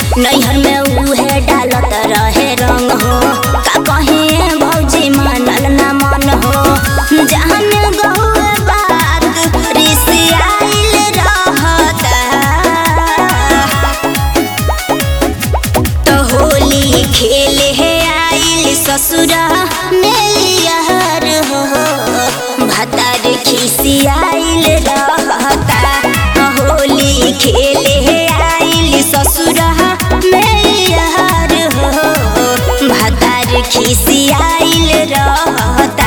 नैहर में उहे डालत रहे रंग हो का कहे भौजी मानल ना मन हो जहन गहुए बात रिसियाइल रहता तो होली खेले है आइल ससुरा मेलियर हो भतार खिसियाइल रहता होली खेले है आइल ससुरा मेलियर हो भतार खिसियाइल रहता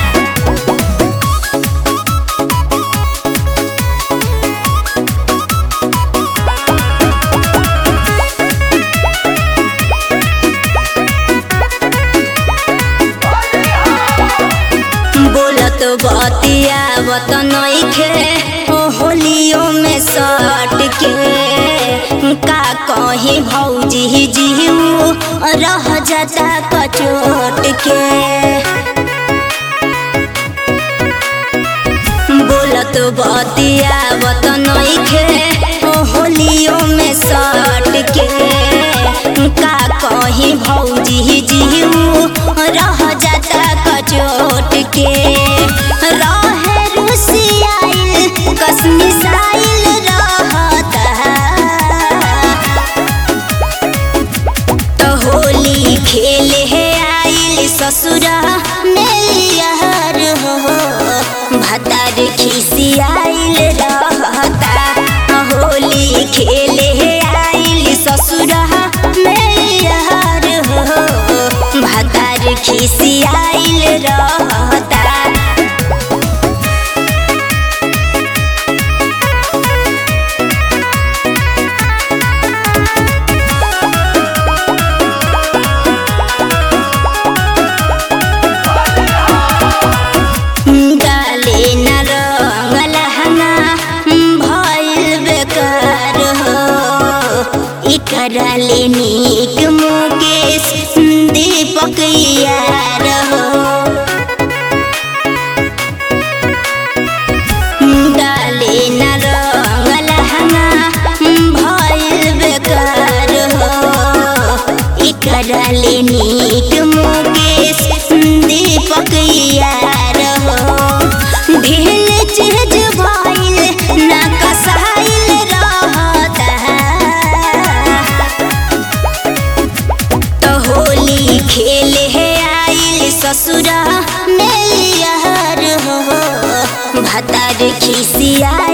बोलत बतियावत नइखे ओ होलियो में सट के का कही भौजी जीव रह जाता कचोट के बोलत बतियावत नइखे ओ होलियो में सट के का कही भौजी जीव रह जाता कचोट के रहे रुसियाइल कसमिसाइल रहता तो होली खेले है आइल ससुरा मेलियर हो भतार खिसियाइल रहता होली खेले है आइल ससुरा मेलियर हो भतार खिसियाइल रहता डाले न रंग लहंगा भइल बेकार हो इकरा ले नीक मुकेश दीपक यार हो डाले न रंग लहंगा भइल बेकार हो इकरा ले नीक मुकेश दीपक यार हो ढेल चेज भइल ना कसाइल रहता तो होली खेले है आइल ससुरा मेलियर हो भतार खिसिया